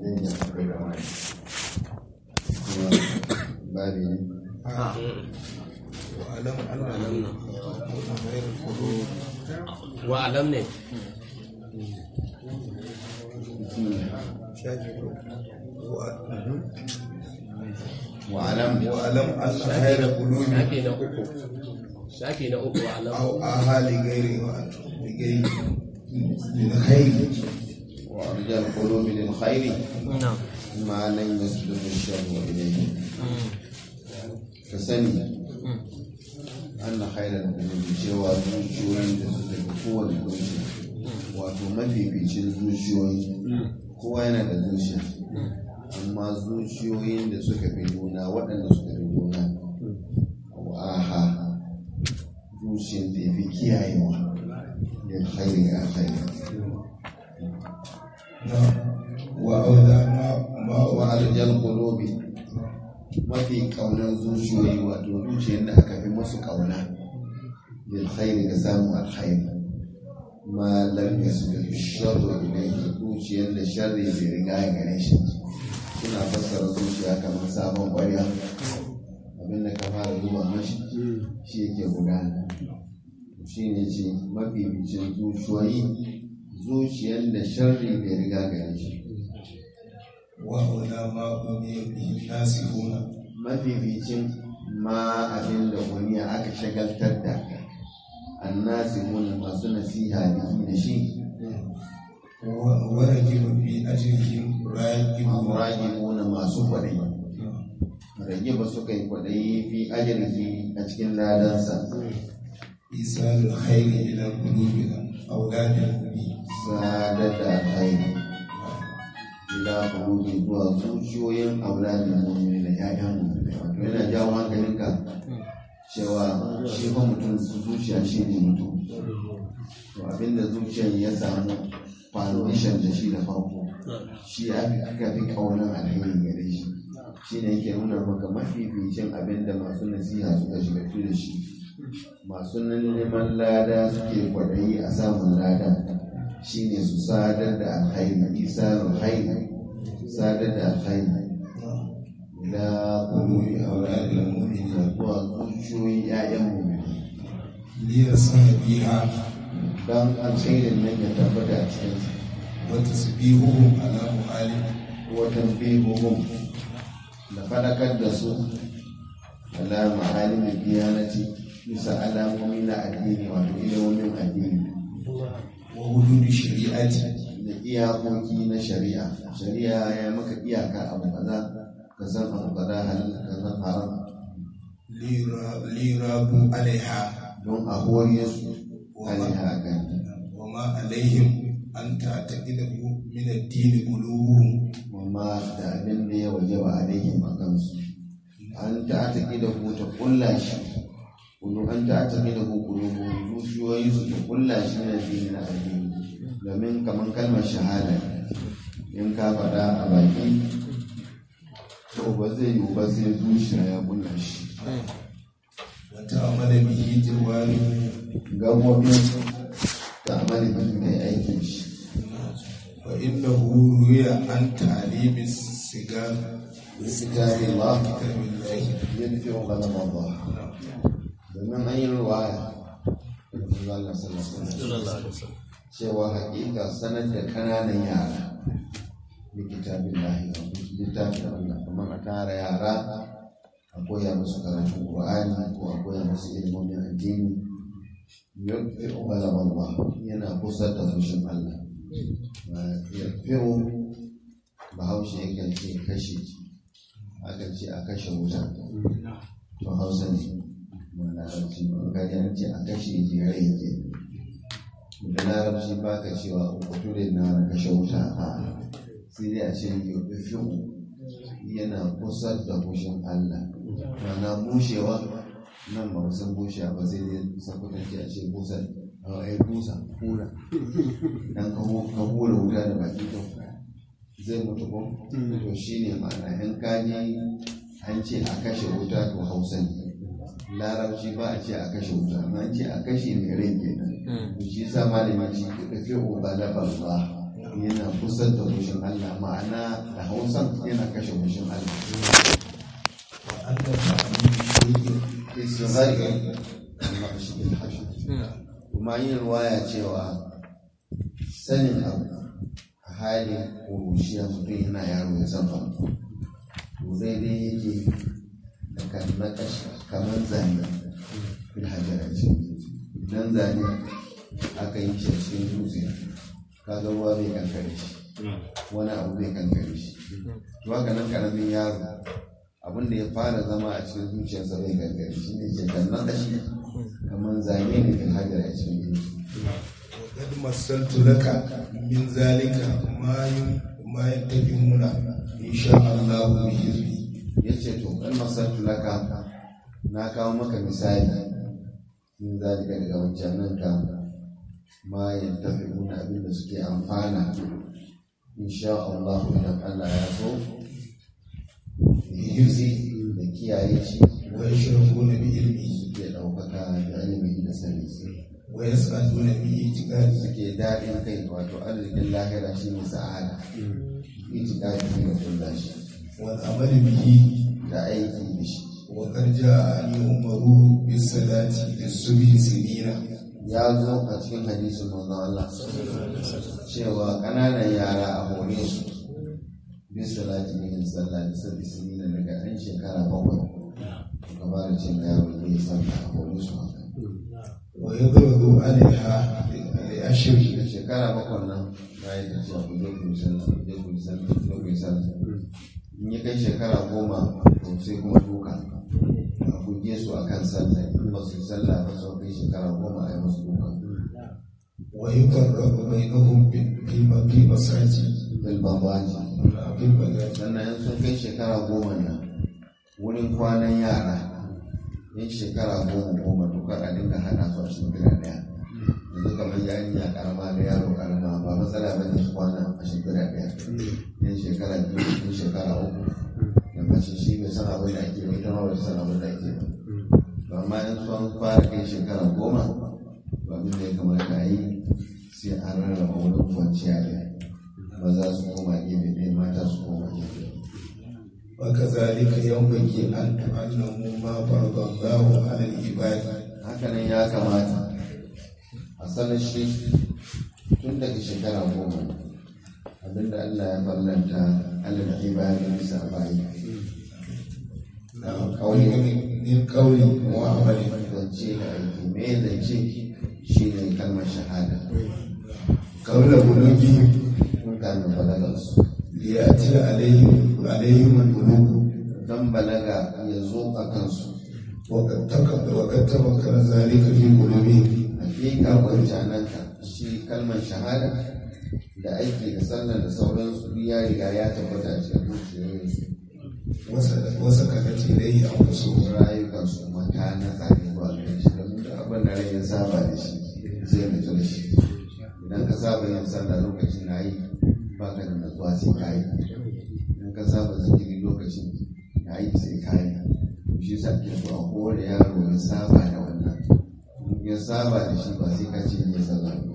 zai yi akwai da wani kuma babi ne وألم أن لم غير القلوب wa alam ne شاكر wa'alam وألم أن خير القلوب shafi na uku shafi na uku wa alam أو آها لغير لغير للخير وأرجى القلوب للخير na'am ما لم يسبق الشر إليه فسني أن خير القلوب cewa zuciyoyin da suka fi kowane kunshi wato mafificin zuciyoyi kowa yana da zuciya amma zuciyoyin da suka fi juna waɗanda suka fi juna aha zuciyar da ya fi kiyayewa da khairi a khairi وأولى ما ما wa arjal qulubi mafi kaunar zuciyoyi wato zuciyar da aka fi musu kauna bil khairi da samun alkhairi ma lam yasbiq sharru ilayhi zuciyar da sharri bai riga ya gare shi suna fassara zuciya kamar sabon kwarya abinda ka fara zuba mashi shi yake gudana shi ne ce mafificin zuciyoyi zuciyar da sharri bai riga gare shi وأولى ما بني به الناسخون mafificin ma abin da wani aka shagaltar da annasi mun masu nasiha biki da shi ورجل في أجرهم راجل muragibuna masu kwaɗayi rage ba suka yi kwaɗayi fi ajirki a cikin ladansa إيصال الخير إلى قلوب أولاد المؤمنين sadar da alkhairi ila kulubi zuwa zuciyoyin auladin mu'mini da ƴaƴan mu'mini wato yana jawo hankalinka cewa shi fa mutum zuciya shi ne mutum to abinda zuciyar ya samu foundation da shi da farko shi aka fi kaunar alheri gare shi shi ne yake nuna maka mafificin abinda masu nasiha suka shiga da shi masu neman lada suke kwaɗayi a samun lada shi ne su sadar da alkhairi isa alkhairi sadar da alkhairi ila kulubi auladil mu'minin zuwa zuciyoyin 'ya'yan mu'minin ليرسل بها don alkhairin nan ya tabbata a cikin وتسبيحهم على معالم watan bihuhum da fadakar da su ala ma'alimin diyanati bisa alamomi na addini wato ilimin addini وحدود الشريعة da iyakoki na shari'a shari'a ya maka iyaka abu kaza ka san abu kaza halal ka san haram ليرا- ليرابوا عليها don a horiye su alaiha kan وما عليهم أن تعتقده من الدين قلوبهم amma da abin da ya waje ba alaihim a kansu an ta taƙi da ku ta ƙulla shi kulu an ta taƙi da ku kulu zuciyoyi su ta ƙulla shi na addini na addini domin kamar kalmar shahada ne. in ka faɗa a baki to ba zai yiwu ba sai zuciya ya ƙulla shi وتعمل به جوارح gabobin ta amali bihi mai aikin shi فإنه روي عن تعليم السجار iskari Allah كتاب الله yadfi wa galama Allah domin an yi ruwaya da Allah sallallahu alaihi wasallam cewa hakika sanar da kananan yara da kitabin lahi littafin Allah kamar a tara yara a koya musu karatun Qur'ani ko a koya musu ilimomin addini yafi wa galama Allah yana kusa da fushin Allah yafiru bahaushe yakan ce kashe akan ce a kashe wuta to hausa ne ba larabci ba ga an ce a kashe jere yake da larabci ba ka cewa uku da na kashe wuta a sai dai a ce yau yana kusa da bushin allah mana bushewa nan ba san bushewa ba sai dai sakwatanci a ce busa a ai busa hura dan ka hura wuta da baki to zai mutu ko to shine ma'ana in kaji an ce a kashe wuta to hausa ne larabci ba a ce a kashe wuta amma an ce a kashe mai rai kenan to shi sa malamin shi ka fi ubalaba ba yana kusa da fushin Allah ma'ana da hausan yana kashe fushin Allah وأن تعليم شيء isra'i amma shi bil hashi kuma yin ruwaya cewa sanin abu a halin kurushiya mutum yana yaro ya san abu to daidai yake da kan na kashi kamar zane bil hajjara ce idan zane aka yi shi a cikin dutse kaga ruwa bai kankare shi wani abu bai kankare shi to haka nan karamin yaro abin da ya fara zama a cikin zuciyarsa bai kankare shi ne ke kan na kashi kamar zane ne bil hajjara a cikin dutse وقد مثلت لك من ذلك ما ين- ما يتبعون إن شاء الله بإذنه ya ce to kan masartu laka na kawo maka misali in zalika daga wancan nan ka ma ya tafi nuna abin da suke amfana insha Allah idan Allah ya so yuzi da kiyaye shi ويشرفون بعلمه suke ɗaukaka da ilimi da sani ويسعدون باعتقاده suke daɗin kai wato arzikin lahira shi ne sa'ada itikadi shi ne kulla shi والعمل به da aiki da shi وقد جاء أن يؤمروا بالصلاة للصبح سنين ya zo a cikin hadisin manzon Allah cewa ƙananan yara a hore su bisa lati yin sallah da sabbi sinina daga ɗan shekara bakwai ka ba da cin yaro da ya sallah a hore su haka ويضرب عليها لأشر da shekara bakwai nan bayan da cewa ku je ku yi sallah ku je ku yi sallah ku je ku yi sallah in ya kai shekara goma to sai kuma duka a buge su a kan sallah in ba su yi sallah ba su kai shekara goma a yi musu duka ويفرق بينهم في في مساجد bil babaji في البلاد sannan in sun kai shekara goma nan wurin kwanan yara yin shekara goma goma to kada dinga hana su a cikin gida daya yanzu kamar yarinya karama da yaro karama ba matsala ba ne su kwana a cikin gida daya yin shekara biyu yin shekara uku da mace shi bai san abin da ake bai ita ma bai san abin da ake ba amma in sun fara kai shekara goma to abin da ya kamata a yi sai an rarraba wurin kwanciya da maza su koma gefe ɗaya mata su koma gefe ɗaya وكذلك ينبغي أن تعلموا ما فرض الله على العباد hakanan ya kamata a sanar shi tun daga shekara goma abinda Allah ya fallanta alal ibadin bisa bayi من قول وعمل zance da aiki me zance shi ne kalmar shahada قبل بلوغهم kun kamin balagarsu ليأتي عليهم عليهم البلوغ don balaga ya zo a kansu وقد تك- وقد تمكن ذلك في قلوبهم hakika wancananka shi kalmar shahada da aiki da sallar da sauransu duk ya riga ya tabbata a cikin zuciyoyinsu وسكنت وسكنت إليه أنفسهم rayukansu mata na tsari zuwa gare shi domin duk abin da rai ya saba da shi zai mutu da shi idan ka saba yin sallah lokacin na yi ba ka da natsuwa sai ka yi idan ka saba zikiri lokacin na yi sai ka yi to shi sa ke so a kowane yaro ya saba da wannan in ya saba da shi ba sai ka ce ya sallah ba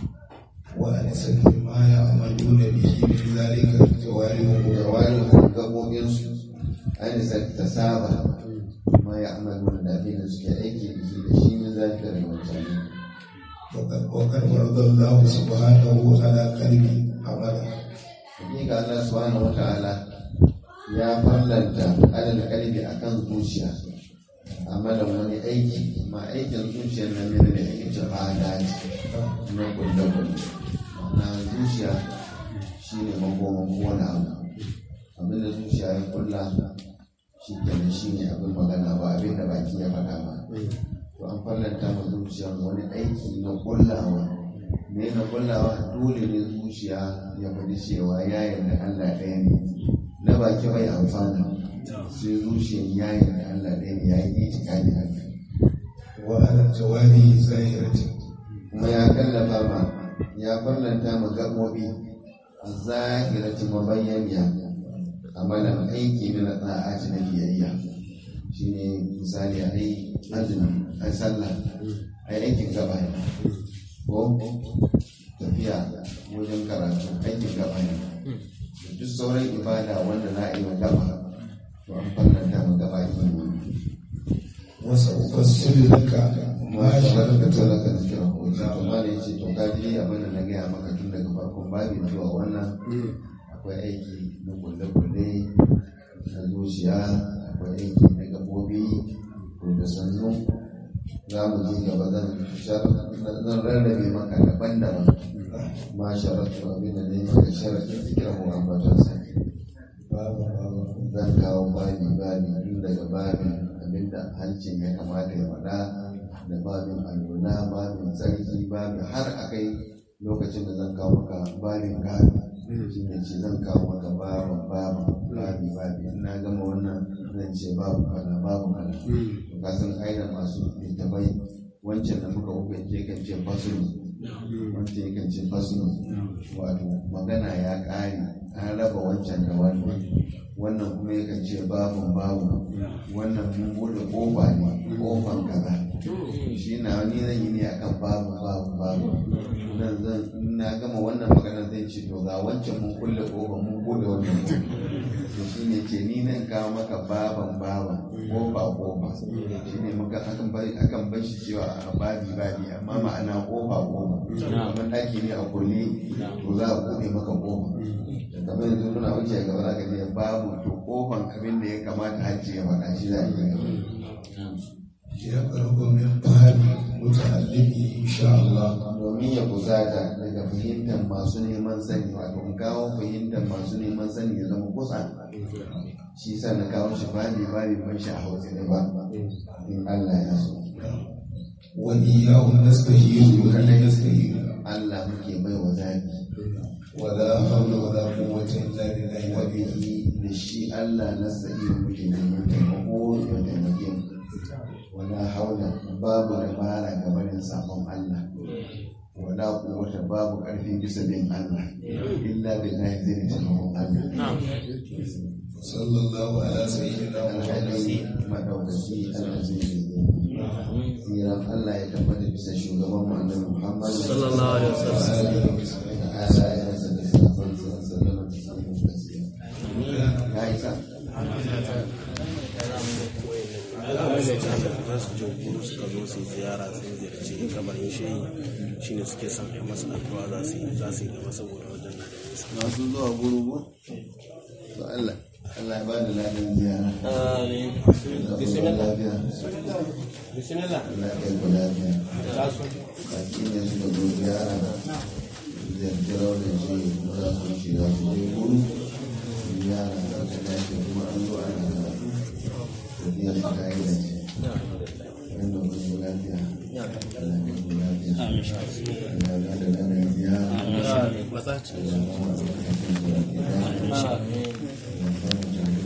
وأنست بما يعملون به من ذلك جوارحهم da wani gabobinsu an isa ta saba ma ya amalu da abin da suke aiki da shi da shi ne zafi da wancan وقد وقد فرض الله سبحانه على قلب عملا hakika Allah subhanahu wa ta'ala ya farlanta alal kalbi akan zuciya amalan wani aiki ma aikin zuciyar nan ne da ake ce fada na kulle kulle na zuciya shine makoman kowane abu abinda zuciya ya kulla shi kenan shine abin magana ba abin da baki ya faɗa ba to an farlanta ma zuciya wani aiki na kullawa me na kullawa dole ne zuciya ya faɗi cewa ya yarda Allah ɗaya ne na baki bai amfana sai zuciyar ya yarda Allah ɗaya ne ya yi itikadi haka وعلى الجوارح ظاهرة kuma ya kallafa ma ya farlanta ma gaɓoɓi a zahirati mabayyaniya amalan aiki na tsa'aci na biyayya shine misali a yi azumi a sallah a yi aikin gaba ne ko tafiya wajen karatu aikin gaba ne da duk sauran ibada wanda na yi wa gaba to an fallanta mu gaba ilimi wasa ufassiru laka ma ma sharakata sharakata laka laka zikira ko ce to ma ne ce to ka ji abin da na gaya maka tun daga farkon babin zuwa wannan akwai aiki na kulle-kulle na zuciya akwai aiki na gabobi to da sannu za mu ji gaba zan shar- zan rarrabe maka daban-daban ma sharatu abin da ne maka sharaɗin zikira ko ambatonsa babu babu zan kawo babi babi tun daga babin abinda hancin ya kamata ya faɗa da babin alwala babin tsarki babin har a kai lokacin da zan kawo maka babin gado shi ne ce zan kawo maka babin babin babi babi in na gama wannan zan ce babu kaza babu kaza to ka san aina masu littafai wancan da muka hukunce kan ce fasulu wancan yakan ce fasulu wato magana ya ƙare an raba wancan da wannan wannan kuma yakan ce babun babu wannan mun bude kofa ne kofan kaza shi na wani zan yi ne akan babu babu babu nan zan in na gama wannan magana zan ce to ga wancan mun kulle kofa mun bude wannan to shi ne ce ni nan kawo maka baban baban kofa kofa shi ne muka akan bari akan bar shi cewa a babi babi amma ma'ana kofa kofa kamar ɗaki ne a kulle to za a bude maka kofa kamar yanzu muna wuce gaba za ka je babu to kofan abin da ya kamata hajji ya faɗa shi za a yi ya karɓo min fahimi muta'allimi insha Allah domin ya kusata daga fahimtar masu neman sani wato in kawo fahimtar masu neman sani ya zama kusa shi sa na kawo shi babi babi ban shi a hausa ne ba in Allah ya so wa iyyahu nastahiyu wa la nastahiyu Allah muke bai wa zabi wa la hawla wa la quwwata illa billahi wa wa bihi da shi Allah na sa'i muke neman taimako ya taimake mu wala haula babu dabara ga barin sabon Allah wala quwwata babu karfin bisa bin Allah illa billahi zai taimakon Allah sallallahu ala sayyidina alhali Muhammad madaukaki alazizi tsiran Allah ya tabbata bisa shugaban mu annabi Muhammad Sallallahu alaihi wasallam. da alayensa da sahabbansa sallama da samun gaskiya ya isa za su je kudu suka zo su yi ziyara sun ziyarci kabarin shehi shine suke son a yi masa addu'a za su yi za su yi gaba saboda wajen na da nisa masu zuwa gurugu to Allah Allah ya ba da ladan ziyara Amin. da lafiya Bismillah. Allah ya kai ku lafiya baki ne suka zo ziyara ziyarci raunin shi kuma za su shiga su je guru ziyara da ta dace kuma an zo ana karatu tafiya su ta yi da ce wanda ku zo lafiya Allah ya kai ku lafiya Allah ya ba da ladan ziyara Allah ya ba mu albarkacin su da ke dace.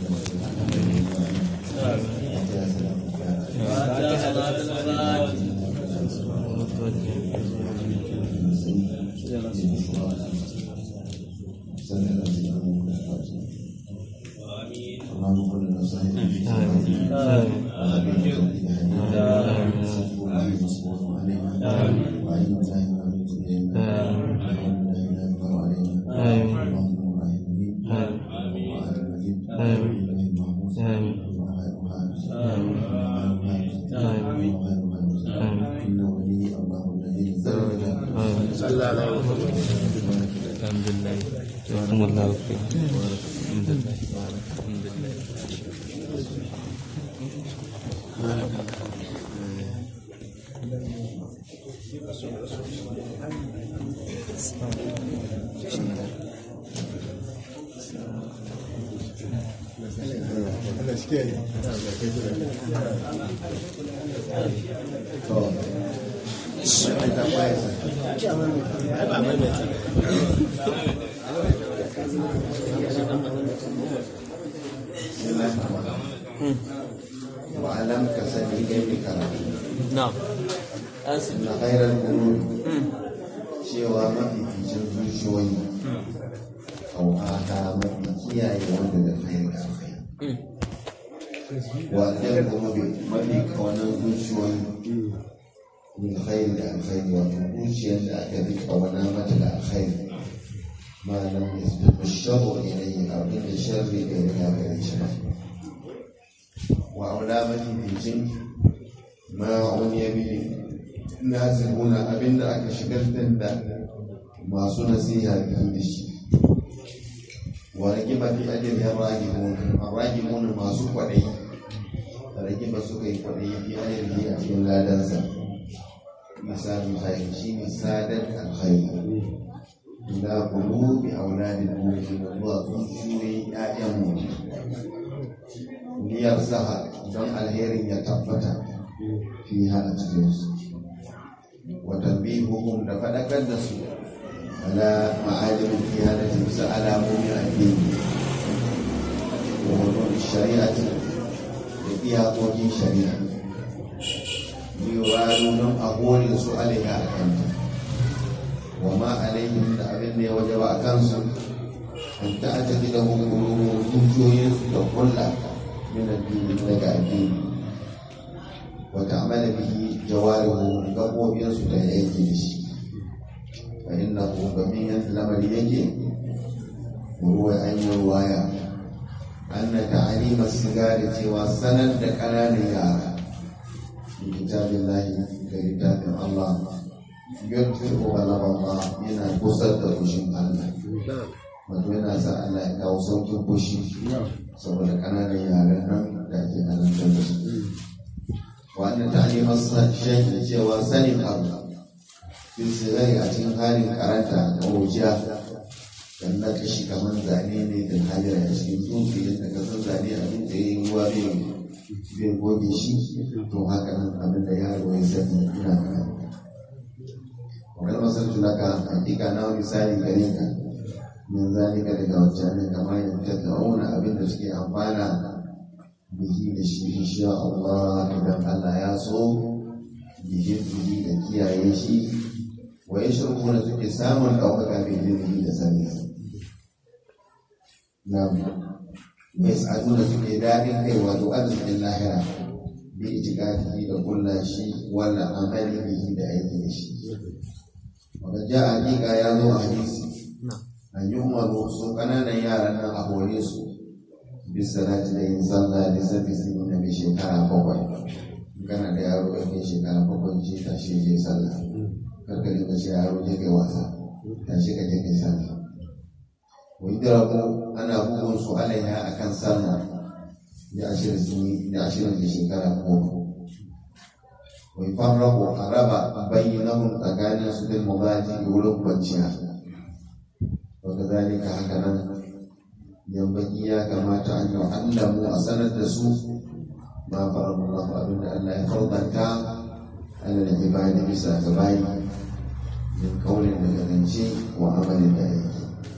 جزاكم الله خير الحمد لله الحمد لله وعلم كسبي كيف karatu Na'am. Asif. na khairar qulub cewa mafificin zuciyoyi auhata mafi kiyaye wanda da khairi ga alkhairi wa ɗan qulubi mafi kawanan zuciyoyi min khairi da alkhairi wato zuciyar da aka bi kawana mata da alkhairi ma lam yasbiqu sharru ilayhi abin da sharri bai riga gare shi ba wa aula mafi bijin ma uniya bihi nazibuna abin da aka shigar da masu nasiha biyu da shi wa ragiba fi ajrin ragimun ragimun masu kwaɗayi ragiba suka yi kwaɗayi fi ajrin a cikin ladansa misalin khairi shi ne sadar alkhairi ila qulubi auladil mu'minin zuwa zuciyoyin ƴaƴan mu liyar saha don alherin ya tabbata fi a cikin su wa tanbihuhum da faɗakar da su ala ma'ajirin kiyanati bisa alamomin addini wa hudud shari'ati da iyakokin shari'a yiwuwaru don a hore su alaiha a kanta wa ma alaihim da abin da ya waje ba a kansu an ta ata gida hukumu zuciyoyinsu da kulla min addini daga addini wa ta'amala bihi jawarihu gabobinsu da ya aiki da shi fa innahu gamin yadda lamari yake ruwa an yi ruwaya an na ta'alima sigari cewa sanar da ƙananan yara في كتاب الله ككتاب الله يدفع غضب الله yana kusa da fushin Allah wato yana sa Allah ya kawo saukin fushi saboda ƙananan yaran nan da ake halartar da su wannan ta'alimar shaiki cewa sanin abu fi sigari a cikin halin karanta da wuciya dan na kashi kamar zane ne da hajjar a cikin tsufi da kasar zane a duk da ya yi ruwa bai zai goge shi to haka nan abin da yaro ya sani ina kana wakar masar tulaka hakika na misali gare ka min zalika daga wajen kamar yadda ta auna abin da suke amfana bihi da shi insha Allah idan Allah ya so bihi bihi da kiyaye shi wa yashrubu da suke samun ɗaukaka bi ilimi da sani na'am yas'aduna suke daɗin kai wato arzikin lahira bi itikadi da kulla shi wala amali bihi da aiki da shi wanda ja hakika ya zo a hadisi an yi umaru su kananan yaran nan a hore su bisa salati da yin sallah da sabbi sun yi na shekara bakwai kana da yaro ya kai shekara bakwai ce tashi je sallah karka dinga ce yaro je kai wasa tashi ka je kai sallah wajirabu ana bugun su alaiha a kan sallah da ashirin da ashirin da shekara goma wai farrabu a raba bayyanahun tsakanin su bil mubaji da wurin kwanciya wanda zalika haka nan yambaki ya kamata an yi allamu a sanar da su ma farabu Allah abin da Allah ya fardanta ala da ibadi bisa ga bayi min kaulin da gagance wa amalin da aiki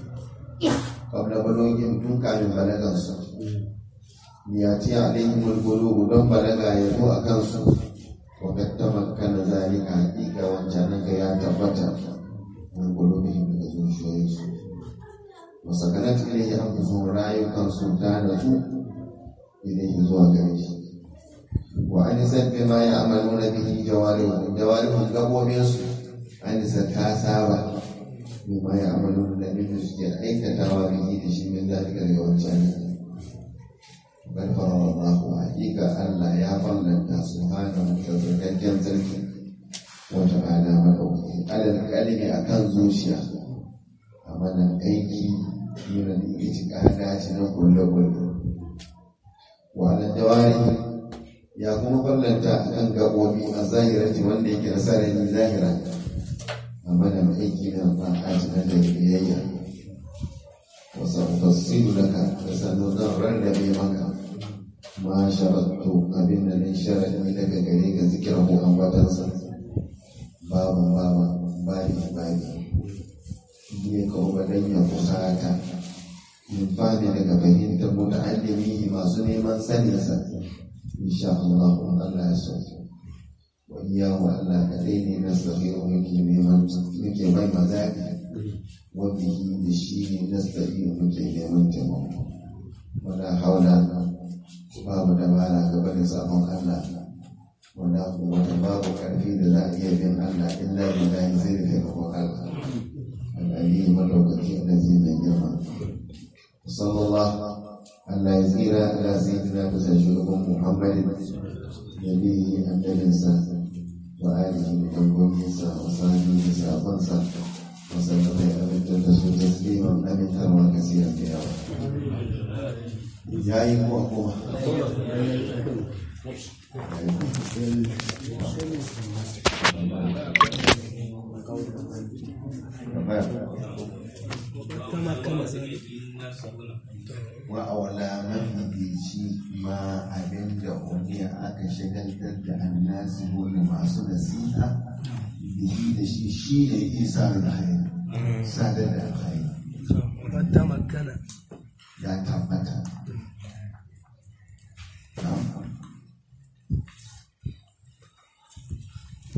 qabla balogin tun kamin balagansu liyati alaihim al-qulub don balaga ya zo a kansu wa kad tamakkana zalika haqiqa wancan nan ya tabbata min qulubihim daga zuciyoyinsu wa sakanat ilayhi anfusuhum rayukan su ta nasu ilayhi zuwa gare shi wa anisat bima ya'maluna bihi jawarihum jawarihum gabobinsu anisat ta saba bima ya amalu da abin da suke aikatawa bihi da shi min zalika daga wancan bal farara Allah hakika Allah ya fallanta subhanahu wa ta'ala sarki wa ta'ala madaukaki alal kalimi akan zuciya amalan aiki yana da itikada ce na kulle kulle wa alal jawari ya kuma fallanta akan gabobi a zahirati wanda yake na sarari zahira amma da aiki na ba a cikin da biyayya wasu tafsiru daga da sannan zan rarrabe maka ma sharattu abin da ne sharadi daga gare ka zikira ko ambatansa babu baba bani bani ne ka ubadan ya kusata min fani daga fahimtar muta'allimi masu neman saninsa insha Allah Allah ya sauke wa iyahu Allah kadai ne na sahihu muke neman muke mai mazaɓi wa bihi da shi ne na sahihu muke neman taimako wala haula babu dabara ga barin sabon Allah wanda wata babu karfi da za a iya bin Allah illa billahi zai rufe gaban Allah al'ali madaukaki da zai mai girma sallallahu Allah ya tsira ala sayyidina da shugaban Muhammadin nabi annabinsa wa alihi da dangoginsa wa sahbihi da sabansa wa sallama ya amintar da su tasliman amintarwa kasiran da yawa ya yi kuwa kuma wa awala mafifici ma abin da umiya aka shagaltar da annasi wani masu nasiha bihi da shi shi ne isa da haini sadar da haini ya tabbata